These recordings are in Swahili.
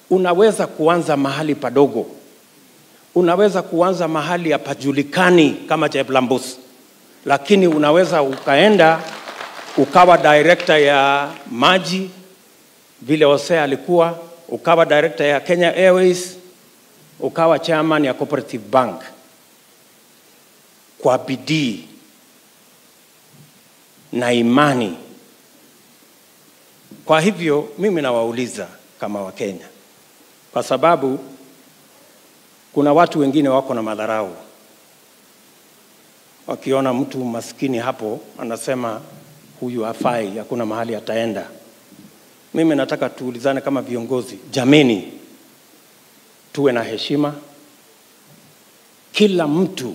unaweza kuanza mahali padogo, unaweza kuanza mahali hapajulikani kama Cheplambus, lakini unaweza ukaenda ukawa director ya maji vile Hosea alikuwa, ukawa director ya Kenya Airways, ukawa chairman ya Cooperative Bank kwa bidii na imani. Kwa hivyo mimi nawauliza kama Wakenya, kwa sababu kuna watu wengine wako na madharau, wakiona mtu maskini hapo anasema huyu hafai, hakuna mahali ataenda. Mimi nataka tuulizane kama viongozi, jameni, tuwe na heshima, kila mtu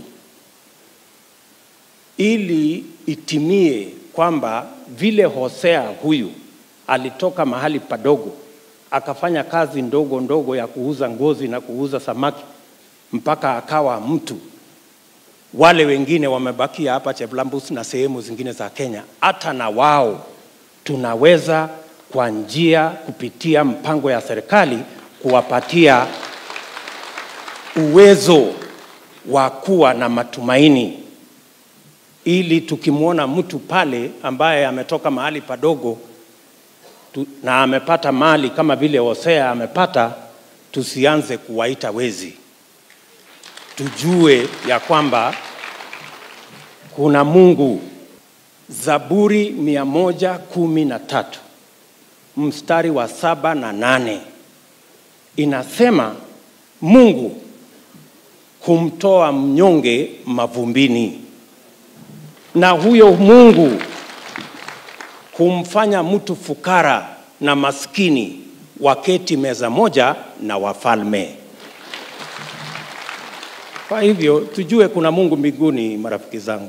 ili itimie kwamba vile Hosea huyu alitoka mahali padogo akafanya kazi ndogo ndogo ya kuuza ngozi na kuuza samaki mpaka akawa mtu. Wale wengine wamebakia hapa Cheplambus na sehemu zingine za Kenya, hata na wao tunaweza kwa njia kupitia mpango ya serikali kuwapatia uwezo wa kuwa na matumaini ili tukimwona mtu pale ambaye ametoka mahali padogo tu, na amepata mali kama vile Hosea amepata, tusianze kuwaita wezi. Tujue ya kwamba kuna Mungu. Zaburi mia moja kumi na tatu mstari wa saba na nane inasema Mungu humtoa mnyonge mavumbini na huyo Mungu humfanya mtu fukara na maskini waketi meza moja na wafalme. Kwa hivyo tujue kuna Mungu mbinguni, marafiki zangu,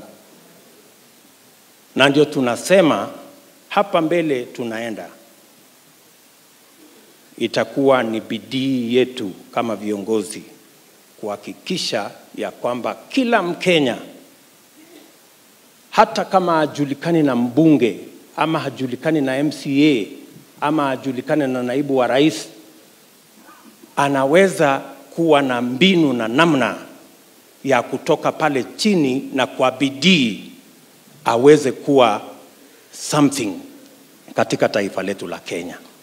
na ndio tunasema hapa mbele tunaenda, itakuwa ni bidii yetu kama viongozi kuhakikisha ya kwamba kila Mkenya hata kama hajulikani na mbunge ama hajulikani na MCA ama hajulikani na naibu wa rais, anaweza kuwa na mbinu na namna ya kutoka pale chini na kwa bidii aweze kuwa something katika taifa letu la Kenya.